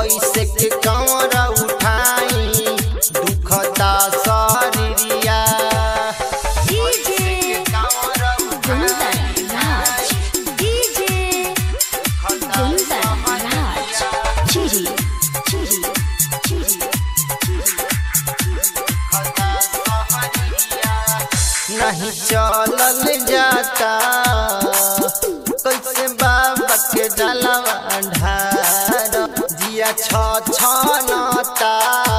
कैसे के कमर उठाई दुखता शरीरिया डीजे कमर गुंदन राज डीजे गुंदन राज चिरी चिरी चिरी नहीं चलल जाता कैसे बाबा के जलवा ढार जिया छ छनता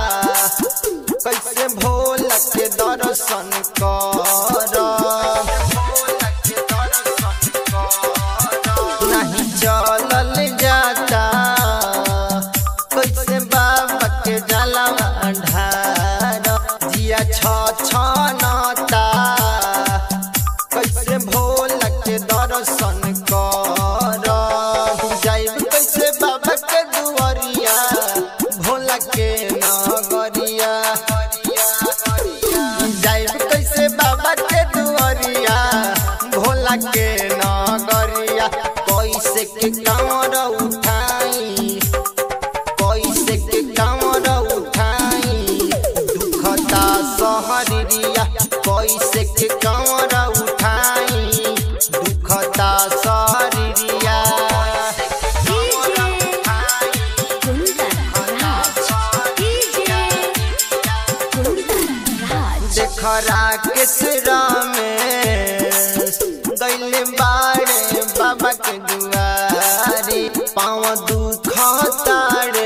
कैसे भोल के दर्शन कर नहीं चलल जाता कैसे बाबा के जलवा ढार जिया छ छनता कैसे भोल के दर्शन कर जाइब कैसे बाबा के दुआरिया भोला के नगरिया जाइब कैसे बाबा के दुआरिया भोला के नगरिया कैसे के कमर उठाई कैसे के कमर उठाई दुखता सहरिया कैसे के कमर उठाई दुखता सहरिया गुंदन राज डीजे गुंदन राज देखरा केसरा में दैले बाड़े बाबा के दुआरी पाँव दुख तारे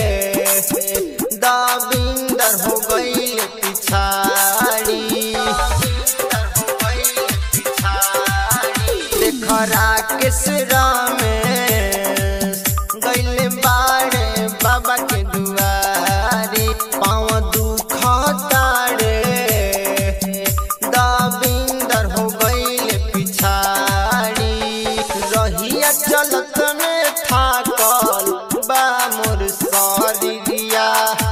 दाबिंदर हो गई पिछाड़ी देखरा केसरा में गैले बाड़े बाबा के दुआरी पाँव दुख तारे दाबिंदर हो गईले पिछाड़ी रहिया चलत में थाकल बा मोर शरीरिया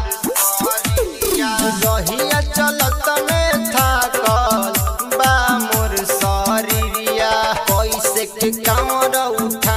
रहिया चलत में थाकल बा मोर शरीरिया कैसे के कमर उठा